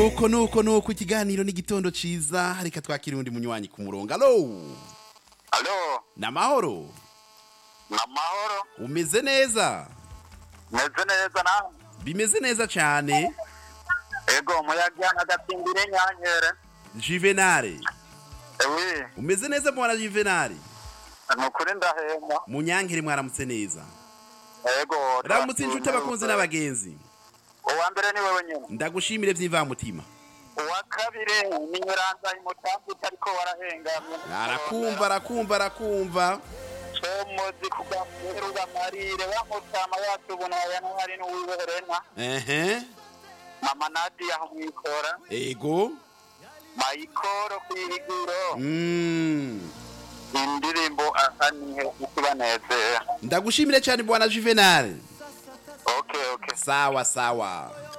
nuko nuko nuko ikiganiro n'igitondo ciza reka twakira undi munywanyi ku murongo alo alo namahoro ni amahoro umeze neza meze neza nawe bimeze neza cyane ego umuyaga agatsimbire nyankere juvenale ewi umeze neza mwana juvenale ni ukuri ndahema munyankere mwaramutse neza ego ramutse inshuti abakunzi n'abagenzi uwa mbere ni wewe nyine ndagushimire by'imvamutima uwa kabiri ni nyiranza imutambi utariko warahengamye arakumva arakumva arakumva comozi kugafuruga marire wamutama yatubunaya n'uwari n'uwiwe Helena ehe mama nadia mwikora ego mayikoro kwihigiro Mm. indirimbo asanihe ikubanezera ndagushimire cyane bwana juvenale okay okay sawa sawa